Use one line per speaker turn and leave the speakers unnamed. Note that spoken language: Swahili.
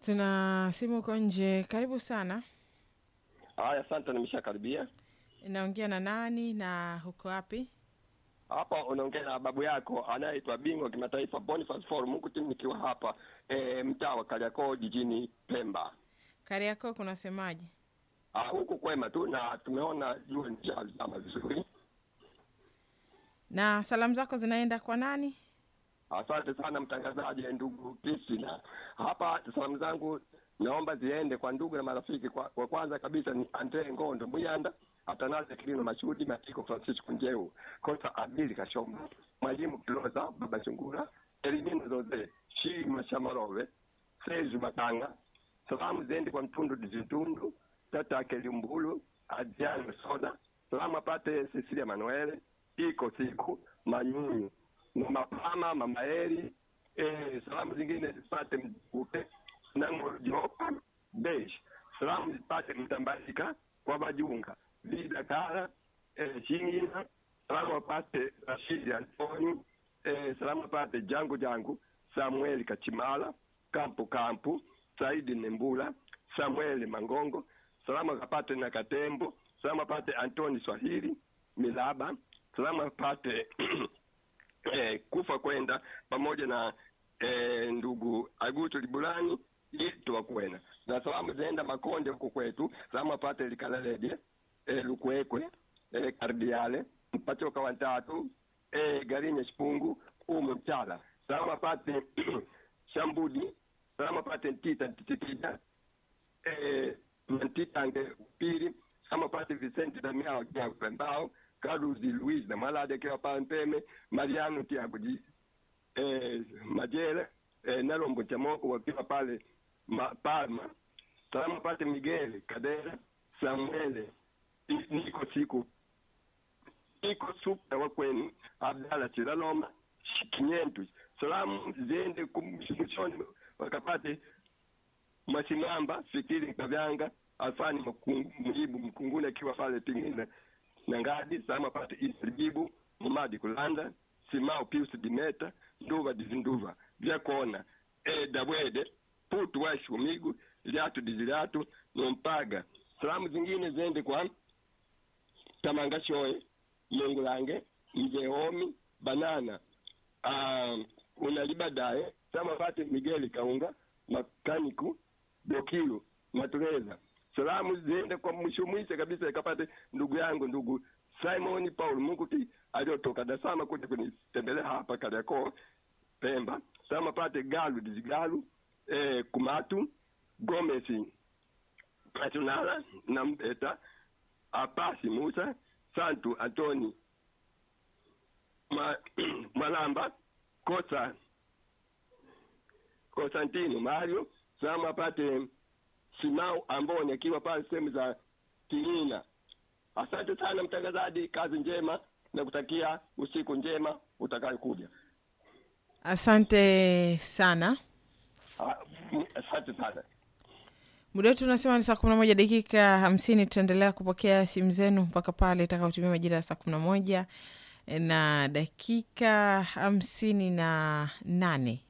Tuna simu uko nje. Karibu sana.
Haya, asante, nimeshakaribia
Naongea na nani na huko wapi?
hapa. Unaongea na babu yako anayeitwa bingwa kimataifa Boniface Forum, huku timu nikiwa hapa e, mtaa wa Kariakoo jijini Pemba.
Kariakoo kunasemaje?
Ah, huku kwema tu na tumeona jua nishazama vizuri.
Na salamu zako zinaenda kwa nani?
Asante sana mtangazaji, ndugu Kristina. Hapa salamu zangu naomba ziende kwa ndugu na marafiki. Kwa, kwa kwanza kabisa ni Andre Ngondo Muyanda, Atanaze Kilino Mashudi, Matiko Francisco Njeu, Kosa Abili Kashomba, Mwalimu Kiloza, Baba Chungura, Elimino Zoze, Shii Mashamarove, Seju Matanga. Salamu ziende kwa Mtundu Dizitundu, Tata Kelimbulu, Adriano Soda. Salamu apate Cecilia Manuele, Iko Siku, Manyunyu na Mapama, Mama Eri. Eh, salamu zingine zipate Mkupe na Jopa Besh. Salamu zipate Mtambalika kwa Majunga, Vida Kara, eh, Shingina. Salamu apate Rashidi Antoni. Eh, salamu apate Jangu Jangu, Samueli Kachimala, Kampu Kampu, Saidi Nembula, Samueli Mangongo. Salamu akapate na Katembo. Salamu apate Antoni Swahili Milaba. Salamu apate eh, kufa kwenda pamoja na eh, ndugu Agutu Libulani itwa kwena na salamu zaenda Makonde huko kwetu. Salamu apate Likalalede eh, Lukwekwe eh, Kardiale Mpachoka watatu eh, Garinye Shipungu ume Mchala. Salamu apate Shambudi. Salamu apate Ntita Ntitita eh, Ntitange Pili. Salamu apate Vicente Damiao Kiago Pembao Karuzi Luis na Malade akiwa pale Mpeme, Mariano Tiago ji eh, Majele eh, Nalombo Chamoko wakiwa pale ma, Palma. Salamu pate Miguel Kadera Samuele I- niko siku iko supa wa kwenu Abdala Chilaloma Kinyentu. Salamu ziende kumshoni wakapate Mwasimamba Fikiri Kavyanga Alfani Mkungu- Mjibu Mkunguni akiwa pale Tingina na ngadi sama pate isrijibu mumadi kulanda simao pius dimeta nduva dizinduva vyakona e dabwede putu washi umigu lyatu dizilyatu nompaga salamu zingine zende kwa tamanga shoye mungulange mzee omi banana um, unalibadaye sama pate migeli kaunga makaniku dokilu matureza salamu ziende kwa mwisho mwisho kabisa ikapate ndugu yangu ndugu Simon Paul Munguti aliyotoka Dar es Salaam kuja kunitembelea hapa Kariakoo Pemba. Sama pate Galu Dizigalu eh, Kumatu Gomez Patunala na Mbeta Apasi Musa Santu Antoni Ma, Malamba Kosa Konstantino Mario Sama pate Simau Amboni akiwa pale sehemu za Kilina. Asante sana mtangazaji, kazi njema na kutakia usiku njema utakayokuja.
Asante sana.
Ah, mm, Asante sana.
Muda wetu unasema ni saa kumi na moja dakika hamsini. Tutaendelea kupokea simu zenu mpaka pale itakaotumia majira ya saa kumi na moja na dakika hamsini na nane.